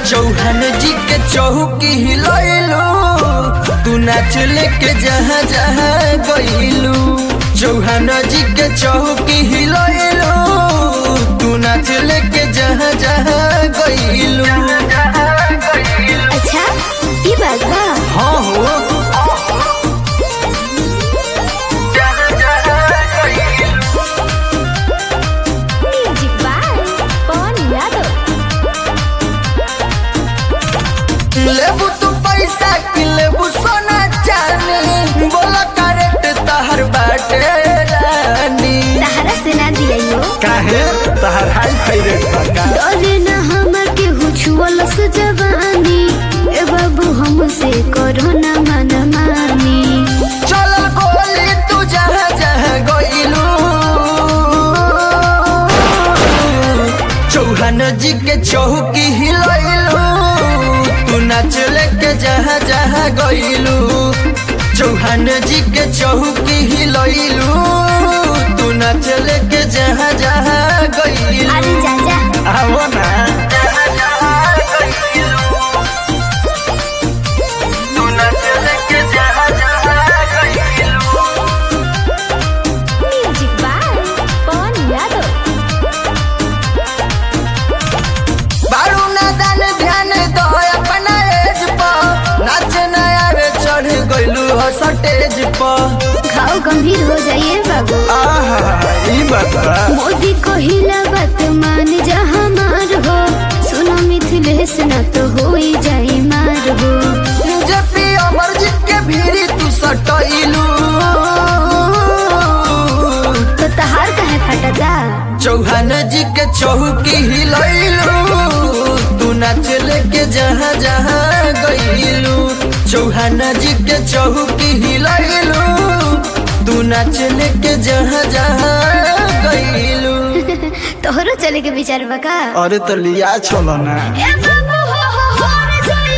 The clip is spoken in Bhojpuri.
चौहान जी के चौकी हिलैलू तू नाच लेके जहाँ जहाँ गइलू चौहान जी के चौकी हिलैलू तू नाच लेके जहाँ जहाँ गइलू अच्छा ई बात बा हाँ हो म्यूजिक बाय पवन यादव लेबू तू पैसा कि लेबू सोना चानी बोला करेक्ट तहर बाटे रानी तहरा से ना दियो काहे तहर हाई फाई रेट बका डरे ना हमर के हुछुअल से जवानी ए बाबू हमसे करो ना मन मानी चलल गोली तू जहाँ जहाँ गइलू चौहान जी के चौकी हिलैलू तू नाच लेके जहाँ जहाँ गइलू चौहान जी के चौकी हिलैलू तू नाच लेके जहाँ जहाँ गइलू अरे जा जा आवो ना जहाँ जहाँ गइलू तू नाच लेके जहाँ जहाँ गइलू म्यूजिक बाय पवन यादव बारू नादान ध्यान दो अपना एज पर नाच नया रे चढ़ गइलू हो सटेज पर घाव गंभीर हो जाइए बाबू आहा ई बात बा मोदी कहिला बात मान जा हमार हो सुनो मिथिलेश ना तो हो ही जाई मार हो जे पी अमरजीत के भीरी तू सटइलू तो तहार कहे फटता चौहान जी के चौकी हिलैलू तू नाच लेके जहाँ जहाँ गइलू चौहान जी के चौकी हिलैलू तू नाच लेके जहाँ जहाँ गइलू तोहरो चले के विचार बका अरे तो लिया चलो ना ए बाबू हो हो हो रे जाई